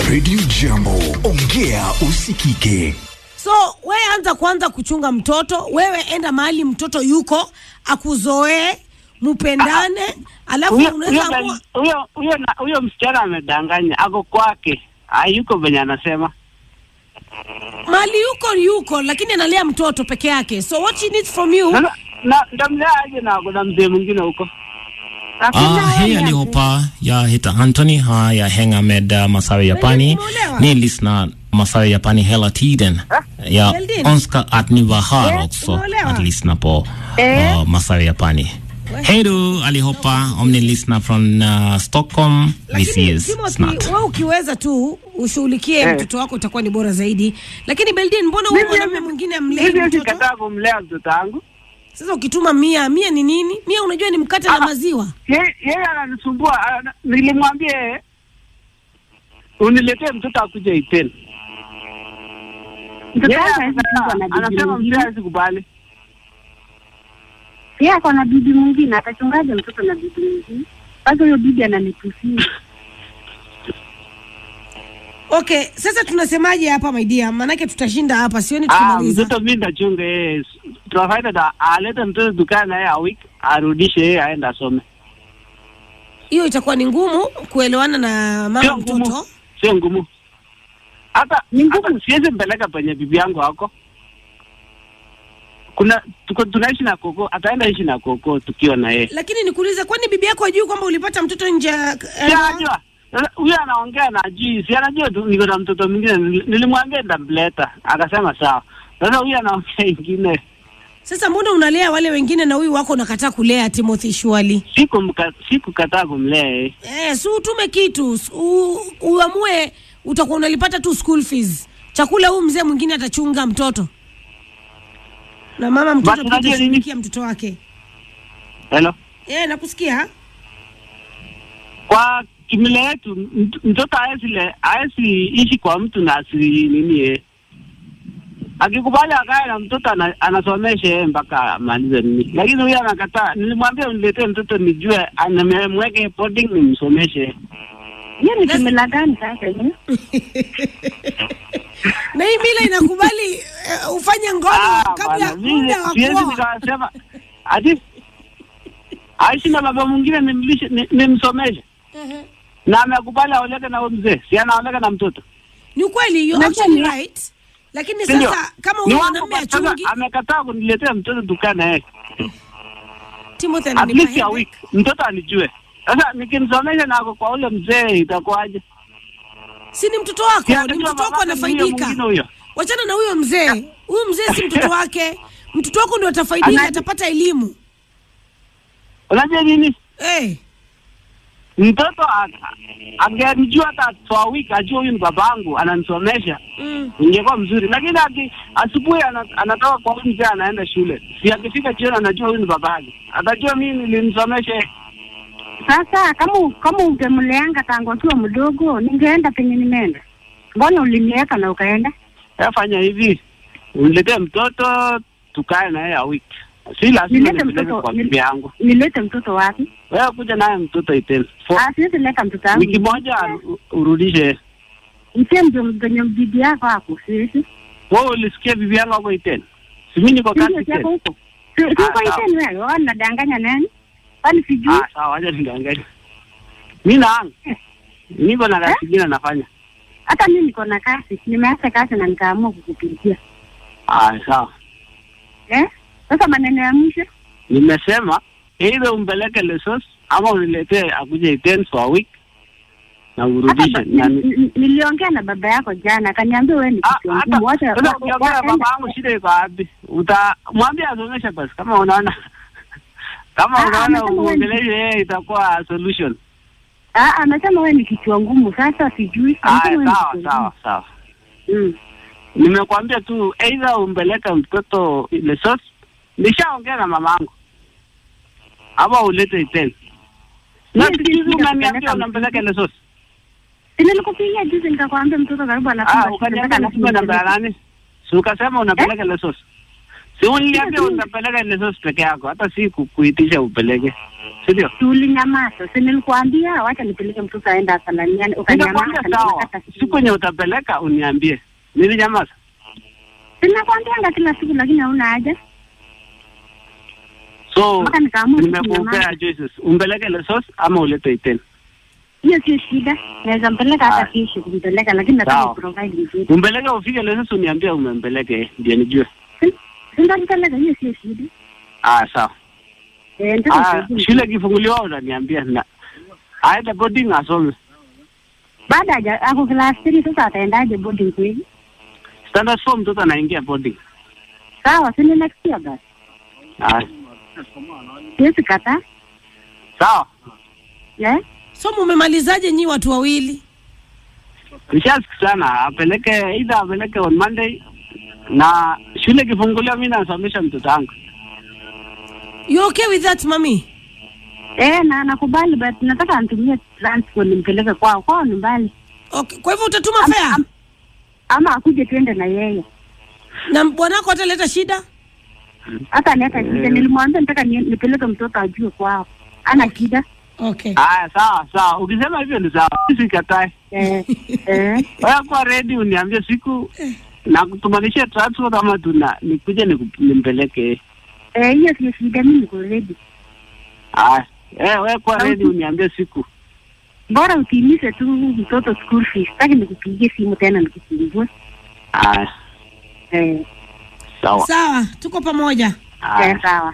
Radio Jambo, ongea usikike. So we anza kwanza kuchunga mtoto, wewe enda mahali mtoto yuko akuzoee, mupendane, alafu Huyo- unaweza huyo amua ben- huyo huyo na- huyo msichana amedanganya, ako kwake, hayuko venye anasema. mahali yuko yuko, lakini analea mtoto peke yake. So what she needs from you Sasa na ndamlea aje na kuna mzee mwingine huko? Ah, hei alihopa ya hita Anthony ha ya henga med uh, masawe Japani umeolewa? ni lisna masawe Japani hela tiden ya Eldin? onska att ni var här också umeolewa? att lyssna på uh, masawe Japani. Hej då allihopa om ni lyssnar från uh, Stockholm. Vi lakini ses Timothy, snart. wewe ukiweza tu ushughulikie Eh. mtoto wako utakuwa ni bora zaidi. Lakini Beldin, mbona huyu mwanamume mwingine amlei Mimi mtoto? sikataa kumlea mtoto wangu. Sasa ukituma mia mia ni nini? Mia unajua ni mkate na maziwa. Ye- Yeye ananisumbua, ana- nilimwambia yeye uniletee mtoto akuje Iten. Mtoto Yeye wake hawezi kuwa na anasema- bibi anasema mwingine. mzee hawezi kubali. Yeye ako na bibi mwingine, atachungaje mtoto na bibi mwingine? Sasa huyo bibi ananitusia. Okay, sasa tunasemaje hapa my dear? Maanake tutashinda hapa, sioni Ah, tukimaliza. mtoto mimi ndachunga yeye. Tunafanya da alete mtoto dukani naye a week arudishe yeye aende asome. Hiyo itakuwa ni ngumu kuelewana na mama Sio mtoto. ngumu, sio ngumu. Hata Ni ngumu. hata siwezi mpeleka penye bibi yangu wako. Kuna tuko tunaishi na koko, ataenda ishi na koko tukiwa na yeye. Lakini nikuulize, kwani bibi yako hajui kwamba ulipata mtoto nje ya Si anajua. Sasa Huyo anaongea na ajui, si anajua tu niko na mtoto mwingine. Nili- Nilimwambia nitamleta, akasema sawa. Sasa huyo anaongea ingine. Sasa mbona unalea wale wengine na huyu wako unakataa kulea Timothy Shwali? Sikumka- Sikukataa kumlea yeye. Eh, si utume kitu, s- u, uamue utakuwa unalipata tu school fees. Chakula huu mzee mwingine atachunga mtoto. Na mama mtoto Basi pia unajua nini? atashughulikia mtoto wake. Hello. Eh, nakusikia. kwa kimila yetu mt- mtoto haezi le- haezi ishi kwa mtu na asi nini ye akikubali akae na mtoto ana, anasomesha yeye mpaka amalize nini, lakini huyo anakataa. Nilimwambia uniletee mtoto nijue, nimemweke boarding nimsomeshe. Hiyo ni kimila gani sasa hiyo? Na hii mila inakubali eh, ufanye ngono Ah, kabla bwana, mimi muda wa siwezi kuoa. nikasema ati aishi na baba mwingine nimlishe- ni- nimsomeshe, Mhm. na amekubali aoleke na huyo mzee, si anaoleka na mtoto Ni ukweli, you Unajua actually ni- right. Lakini Si ndio? sasa kama Ni huyu wangu mwanamume kwa sasa, achungi, amekataa kuniletea mtoto dukana yeye Timothy at ananipa least a headache. week mtoto anijue. Sasa nikimsomesha na ako kwa ule mzee itakuwaje? Si ni mtoto wako, Si ni atajua mtoto wako babake ni huyo anafaidika. mwingine huyo. Wachana na huyo mzee. Huyu mzee si mtoto wake. Mtoto wako ndio atafaidika, Ana- atapata elimu. Unajua nini? Eh, Mtoto a- angenijua hata for a week, ajue huyu ni babangu ananisomesha, mm. ingekuwa mzuri. Lakini ati asubuhi ana, anatoka kwa huyu mzee anaenda shule, si akifika jioni anajua huyu ni babake, atajua mimi nilimsomesha yeye. Sasa kama kama ungemleanga tangu akiwa mdogo, ningeenda penye nimeenda. Mbona uliniweka na ukaenda? Sasa fanya hivi, uniletee mtoto tukae na yeye a week, si lazima Nilete nipeleke mtoto kwa nil- bibi yangu. Nilete mtoto wapi? Wewe kuja naye mtoto iteni For Ah, siwezi leta mtoto wangu. wiki moja u- urudishe. Mtie mjo penye bibi yako hapo, siwezi. Wewe ulisikia bibi yangu ako iteni? Si mimi niko kazi Sio yako iteni. huko. Si si Ah, uko sawa. iteni wewe, wewe unadanganya nani? Kwani sijui? Ah, sawa, wacha niangalie. Mimi naanga. Niko na kazi nyingine nafanya. Hata mimi niko na kazi, nimeacha kazi na nikaamua kukupigia. Ah, sawa. Eh? Sasa maneno ya mwisho Nimesema either umpeleke Lesos ama uniletee akuje iteni for a week na hata urudishe. ba- Na ni- ni- ni- niliongea na baba yako jana, akaniambia wewe ni Ah, kichwa hata ngumu. Wacha sasa wa- ukiongea na waenda- baba yangu shida iko wapi? Utamwambia asomeshe basi kama unaona kama Ah, unaona amesema wewe ni- uongeleshe yeye itakuwa solution. Ah, anasema wewe ni kichwa ngumu. Sasa sijui. Ah, Anasema wewe ni sawa kichwa sawa sawa. ngumu. Mm. Nimekwambia tu either umpeleke mtoto Lesos, nishaongea na mamangu ama ulete iteni. Na Mimi siku hizi sijui unaniambia kupeleka unampeleka Lesos. Si nilikupigia juzi nikakwambia mtoto karibu anafunga Ah, shule, ukaniambia mpaka nitume namba ya anafunga nani? Si ukasema unapeleka Lesos. Si uliniambia unapeleka lesos peke yako, hata si ku- kuitisha upeleke, si ndio? Tulinyamaza, si nilikuambia wacha nipeleke mtoto aenda asalamiane, ukanyamaza. Nikakwambia sawa, nikakata simu. siku yenye utapeleka uniambie. Nilinyamaza. Sinakwambianga kila siku, lakini hauna haja. So Mpaka nikaamua nimekupea kunyamaza. choices, umpeleke lesos ama ulete iten. Hiyo sio shida, naweza mpeleka hata Haya. kesho kumpeleka, lakini nataka Sawa. uprovide vizuri. Umpeleke ufike lesos, uniambie umempeleke, ndio nijue. Si- si nitampeleka, hiyo sio shida. Ah, sawa. Eh, nataka Ah, usaidizi. shule kifunguliwa utaniambia na aende boarding asome. baada haja ako class 3 sasa ataendaje boarding kweli? Standard form mtoto anaingia boarding. Sawa, si ni next year basi. Ah, Siwezi kataa. sawa. Eh? so mumemalizaje nyi watu wawili Nishasikizana apeleke either apeleke on Monday na shule kifunguliwa, mimi nasomesha mtoto wangu. you okay with that mami Eh, na nakubali but nataka anitumie transport nimpeleke kwao. Kwao ni mbali. okay. kwa hivyo utatuma Am- fea am- Ama akuje tuende na yeye. na bwanako ataleta shida Hata niaka shida. Nilimwambia nataka ni- nipeleke mtoto ajue kwao. Ana shida. okay Haya, sawa sawa, ukisema hivyo ni sawa, sikatae. Eh. eh. Wewe kuwa ready, uniambie siku na kutumanishia transport ama tuna nikuje niku- nimpeleke. Eh, hiyo sio shida, mimi niko ready. Haya, eh, wewe kuwa ready, uniambie siku. Bora utimize tu mtoto school fees. Sitaki nikupigie simu tena nikisumbue. Haya, Eh, sawa. sawa tuko pamoja Haya. eh, sawa.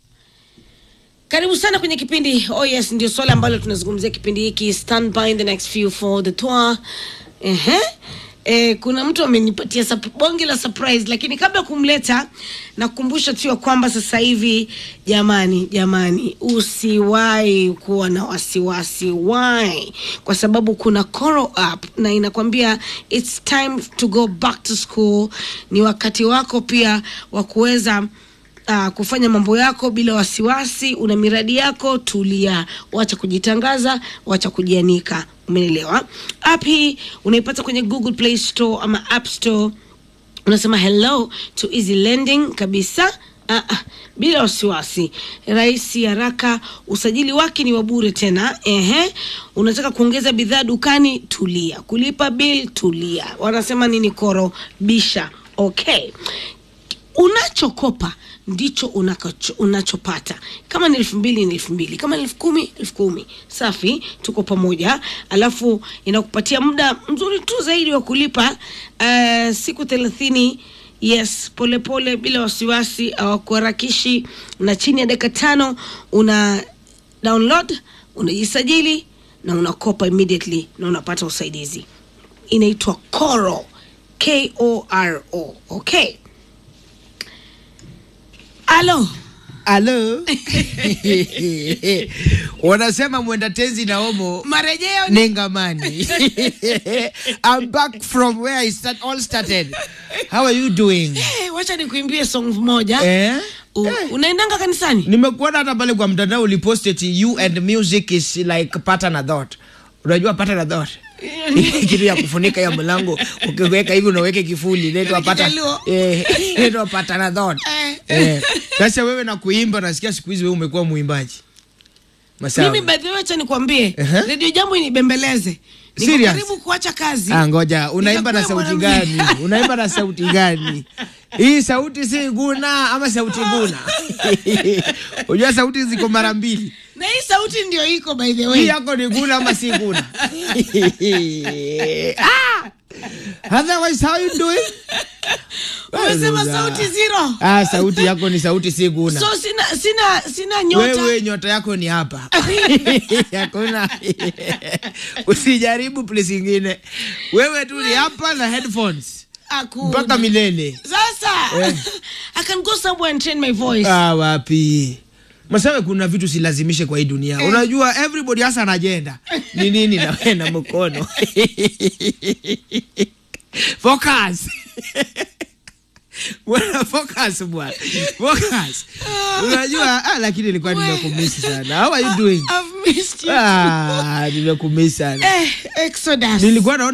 karibu sana kwenye kipindi oh yes ndio swala ambalo tunazungumzia kipindi hiki stand by in the next few for the tour Ehe. E, kuna mtu amenipatia sup- bonge la surprise lakini kabla ya kumleta nakukumbusha tu ya kwamba sasa hivi jamani jamani usiwahi kuwa na wasiwasi why kwa sababu kuna Coro up na inakwambia it's time to go back to school ni wakati wako pia wa kuweza uh, kufanya mambo yako bila wasiwasi una miradi yako tulia wacha kujitangaza wacha kujianika umeelewa app hii unaipata kwenye google play store ama app store unasema hello to easy lending kabisa Ah, ah, bila wasiwasi rahisi haraka usajili wake ni wa bure tena ehe unataka kuongeza bidhaa dukani tulia kulipa bill tulia wanasema nini koro bisha okay unachokopa ndicho unakacho, unachopata kama ni elfu mbili ni elfu mbili kama ni elfu kumi elfu kumi safi tuko pamoja alafu inakupatia muda mzuri tu zaidi wa kulipa uh, siku thelathini yes polepole pole, bila wasiwasi awakuharakishi na chini ya dakika tano una download unajisajili na unakopa immediately na unapata usaidizi inaitwa coro k-o-r-o okay alo Halo. Wanasema mwenda tenzi na omo marejeo ni Nengamani. I'm back from where I start, all started. How are you doing? Eh, wacha nikuimbie song moja Eh? U, unaendanga kanisani Nimekuona hata pale kwa mtandao ulipost eti you and music is like pattern a thought. Unajua pattern a thought? kitu ya kufunika ya mlango ukiweka hivi unaweke kifuli inaitwa pata Kijaluo. eh inaitwa pattern a thought. Eh. Eh. Sasa wewe na kuimba nasikia siku hizi wewe umekuwa muimbaji. Masawa. mimi by the way wacha nikwambie Ehe. redio jambo inibembeleze niko Serious? karibu kuacha kazi Ah, ngoja unaimba na Nikakuwa sauti mwanamke. gani? Unaimba na sauti gani? Hii sauti si guna ama sauti guna? Unajua sauti ziko mara mbili. na hii sauti ndio iko by the Hii way yako ni guna ama si guna? ah! Otherwise how you doing? umesema sauti zero Ah, sauti yako ni sauti si guna. so sina sina sina nyota Wewe nyota yako ni hapa. Hakuna. Usijaribu place ingine. Wewe tu ni hapa na headphones Hakuna. mpaka milele. sasa Eh. i can go somewhere and train my voice Ah, wapi masawe kuna vitu silazimishe kwa hii dunia unajua everybody hasa ana agenda ni nini na wewe na mkono focus bwana focus bwana focus unajua ah, lakini nilikuwa nimekumisi sana how are you doing I've missed you ah nimekumisi sana eh, exodus nilikuwa naona